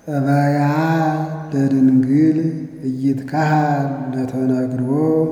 እበያ ለድንግል ኢይትከሃል ለተነግሮ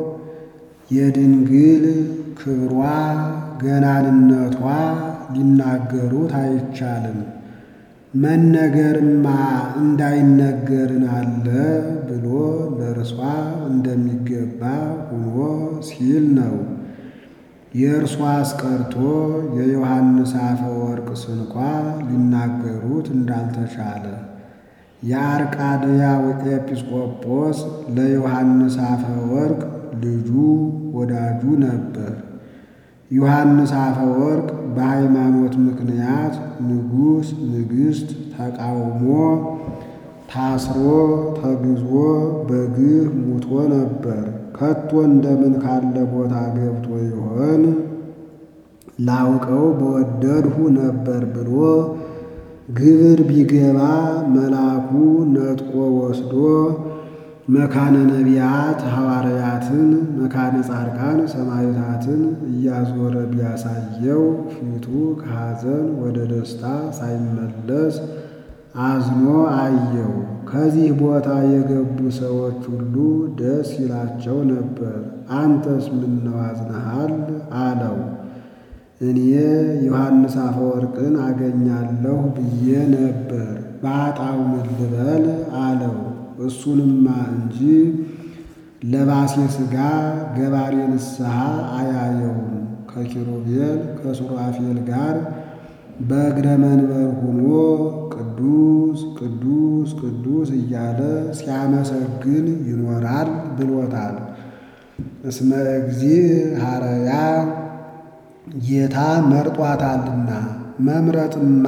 የድንግል ክብሯ ገናንነቷ ሊናገሩት አይቻልም። መነገርማ እንዳይነገርን አለ ብሎ ለእርሷ እንደሚገባ ሆኖ ሲል ነው። የእርሷ አስቀርቶ የዮሐንስ አፈወርቅ ስንኳ ሊናገሩት እንዳልተቻለ የአርቃድያው ኤጲስቆጶስ ለዮሐንስ አፈወርቅ ልጁ ወዳጁ ነበር። ዮሐንስ አፈወርቅ በሃይማኖት ምክንያት ንጉሥ ንግሥት ተቃውሞ ታስሮ ተግዞ በግፍ ሙቶ ነበር። ከቶ እንደምን ካለ ቦታ ገብቶ ይሆን ላውቀው በወደድሁ ነበር ብሎ ግብር ቢገባ መልአኩ ነጥቆ ወስዶ መካነ ነቢያት ሐዋርያትን መካነ ጻድቃን ሰማዕታትን እያዞረ ቢያሳየው ፊቱ ከሐዘን ወደ ደስታ ሳይመለስ አዝኖ አየው። ከዚህ ቦታ የገቡ ሰዎች ሁሉ ደስ ይላቸው ነበር። አንተስ ምነው አዝነሃል? አለው። እኔ ዮሐንስ አፈወርቅን አገኛለሁ ብዬ ነበር፣ ባጣው ምን ልበል አለው። እሱንማ እንጂ ለባሴ ሥጋ ገባሬ ንስሐ አያየውም። ከኪሩቤል ከሱራፌል ጋር በእግረ መንበር ሆኖ ቅዱስ ቅዱስ ቅዱስ እያለ ሲያመሰግን ይኖራል ብሎታል። እስመ እግዚእ ሐረያ ጌታ መርጧታልና መምረጥማ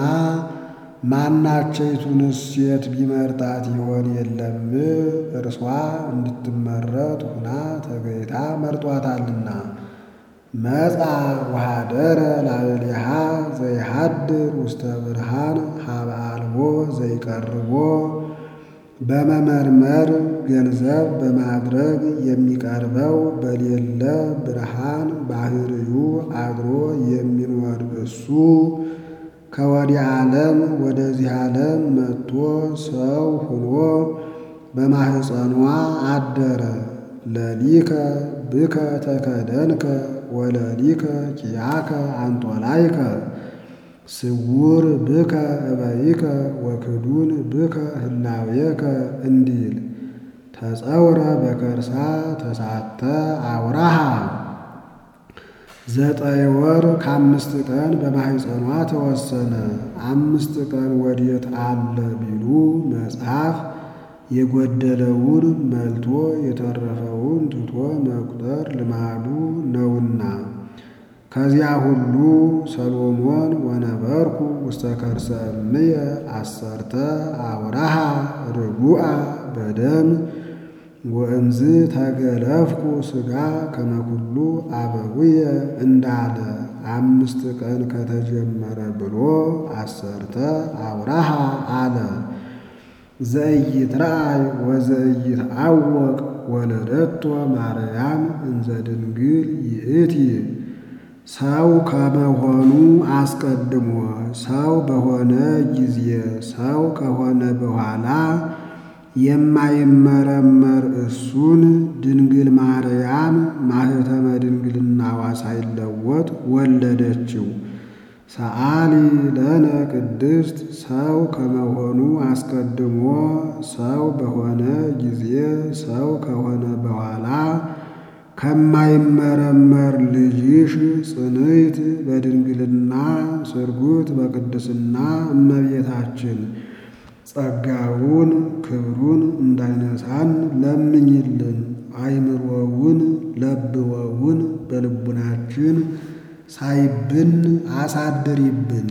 ማናቸይቱንስ ሴት ቢመርጣት ይሆን የለም? እርሷ እንድትመረጥ ሁና ተገይታ መርጧታልና። መጻ ወኀደረ ላዕሌሃ ዘይሃድር ውስተ ብርሃን ሀበ አልቦ ዘይቀርቦ በመመርመር ገንዘብ በማድረግ የሚቀርበው በሌለ ብርሃን ባህርዩ አድሮ የሚኖር እሱ ከወዲህ ዓለም ወደዚህ ዓለም መጥቶ ሰው ሆኖ በማህፀኗ አደረ። ለሊከ ብከ ተከደንከ ወለሊከ ኪያከ አንጦላይከ ስውር ብከ እበይከ ወክዱን ብከ ህላዌከ እንዲል ተጸውረ በከርሳ ተሳተ አውራሃ ዘጠኝ ወር ከአምስት ቀን በማህፀኗ ተወሰነ። አምስት ቀን ወዴት አለ ቢሉ መጽሐፍ የጎደለውን መልቶ የተረፈውን ትቶ መቁጠር ልማዱ ነውና። ከዚያ ሁሉ ሰሎሞን ወነበርኩ ውስተ ከርሰ እምየ አሰርተ አውራሃ ርጉአ በደም ወእምዝ ተገለፍኩ ሥጋ ከመኩሉ አበዊየ እንዳለ አምስት ቀን ከተጀመረ ብሎ አሰርተ አውራሃ አለ። ዘኢይትረአይ ወዘኢይትዐወቅ ወለደቶ ማርያም እንዘ ድንግል ይእቲ ሰው ከመሆኑ አስቀድሞ ሰው በሆነ ጊዜ ሰው ከሆነ በኋላ የማይመረመር እሱን ድንግል ማርያም ማኅተመ ድንግልናዋ ሳይለወጥ ወለደችው። ሰአሊ ለነ ቅድስት ሰው ከመሆኑ አስቀድሞ ሰው በሆነ ጊዜ ሰው ከሆነ በኋላ ከማይመረመር ልጅሽ ጽንዕት በድንግልና ስርጉት በቅድስና እመቤታችን ጸጋውን ክብሩን እንዳይነሳን ለምኝልን። አይምሮውን ለብወውን በልቡናችን ሳይብን አሳድሪብን።